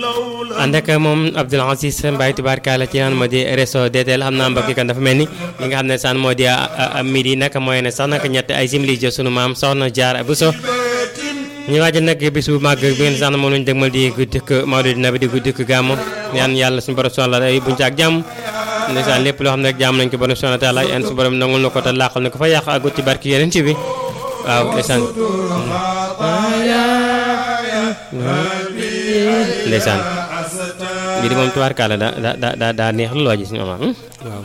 ànd ak moom Abdoul Aziz Mbaye tubaarkaala ci naan moo di réseau DTL xam naa mbokk kan dafa mel ni li nga xam ne saan moo di midi nag mooy ne sax nag ñett ay simili jo sunu maam soxna jaar bu so ñu waajal nag bis bu màgg bi ngeen sax moom lañu dëgmal di guddikk Mawlid Nabi di guddikk gàmmu ñaan yàlla suñu borom soxla ay buñ ci ak jàmm ndeysaan lépp loo xam ne rek jàmm nañ ko borom soxna taala yan su borom nangul na ko te laaxal na ko fa yàq agut ci barki yeneen ci bi waaw ndeysaan ndeysaan lii di moom tubaarkaala da da da daa neex lu loo gis ñu waaw